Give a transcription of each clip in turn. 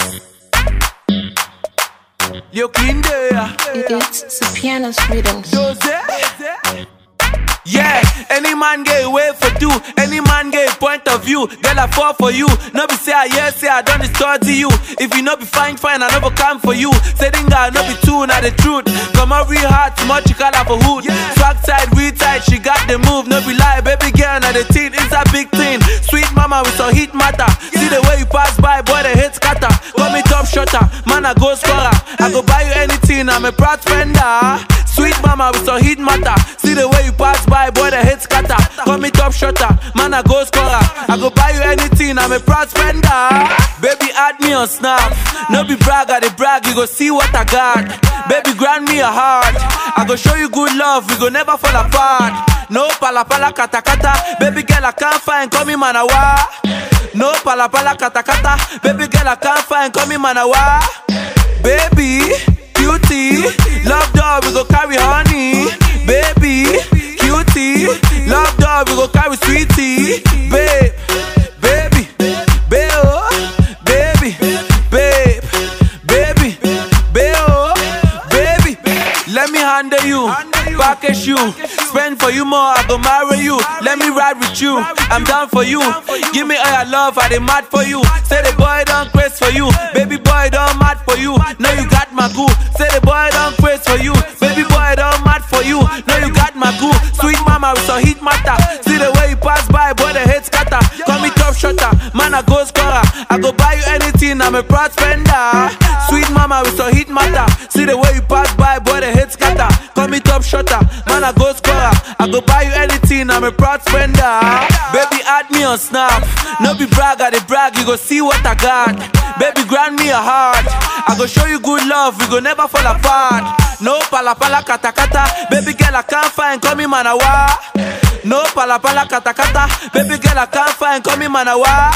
Leo clean there. It's the piano's rhythms. Yeah, any man get away for do, any man get a point of view. Girl, I fall for you. No be say I yes, say I done to you. If you no be fine, fine, I never come for you. Say I no be two, not the truth. Come on, real hard, much you call her for hood. Swag side, real tight, she got the move. No be lie, baby girl, now the teen is a big thing. Sweet mama with some heat matter. See the way you pass by, boy, the hit scatter. Call me top shotter, man, I go scorer. I go buy you anything, I'm a proud spender. Sweet mama with some heat matter. See the way you pass by, boy, the hit scatter. Call me top shotter, man, I go scorer. I go buy you anything, I'm a proud spender. Baby, add me on Snap. No be brag, I dey brag, you go see what I got. Baby, grant me a heart. I go show you good love, we go never fall apart. No pala pala kata kata, baby girl I can't find, call me manawa. No pala pala kata kata, baby girl I can't find, call me manawa. Baby, cutie, love dog, we go carry honey. Baby, cutie, love dog, we go carry sweetie. Babe, baby, babe, oh, baby, babe, baby, babe, oh, baby. Let me handle you, package you, spend for you more, I go marry you. Let me ride with you, I'm down for you. Give me all your love, I dey mad for you. Say the boy don't craze for you, baby boy don't mad for you. Now you got my goo. Say the boy don't craze for you, baby boy don't mad for you. Now you got my goo. Sweet mama with some heat matter. See the way you pass by, boy the hate scatter. Call me top shotter, man I go scorer. I go buy you anything, I'm a proud spender. Sweet mama with some heat matter. See the way you pass by, boy the hate scatter. Call me top shotter, man I go scorer. I go buy you anything, I'm a proud spender. Baby add me on Snap, no be brag, I dey brag, you go see what I got. Baby grant me a heart, I go show you good love, we go never fall apart. No pala pala kata kata, baby girl I can't find, call me manawa. No pala pala kata kata, baby girl I can't find, call me manawa.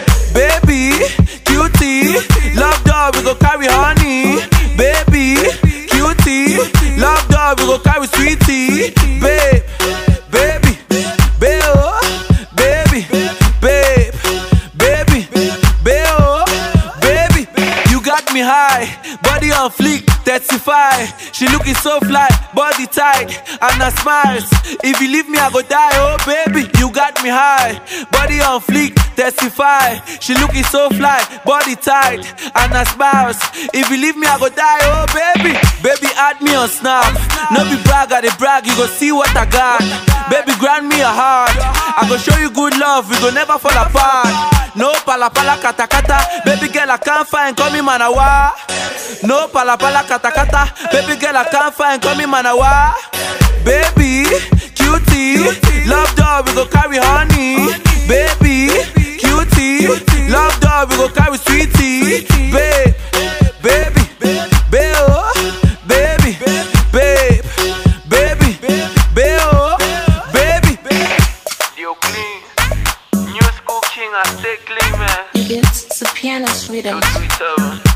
Baby, cutie, love dog, we go carry honey. Baby, cutie, love dog, we go carry sweetie. Babe, baby, babe, oh, baby, babe, baby, babe, oh, baby. You got me high, body on fleek, testify. She looking so fly, body tight, and her smiles. If you leave me, I go die, oh baby. You got me high, body on fleek, testify. She looking so fly, body tight, and her smiles. If you leave me, I go die, oh baby. Baby, add me on Snap. No be brag, I dey brag, you go see what I got. Baby, grant me a heart. I go show you good love, we go never fall apart. No pala pala kata kata, baby girl I can't find, call me manawa. No pala pala kata kata, baby girl I can't find, call me manawa. Baby, cutie, love dog, we go carry honey. Baby, cutie, love dog, we go carry sweetie. Babe, baby, babe, oh, baby, babe, baby, babe, oh, baby. Yo, clean, new school king, I stay clean, man. It's the piano's rhythms. Twitter.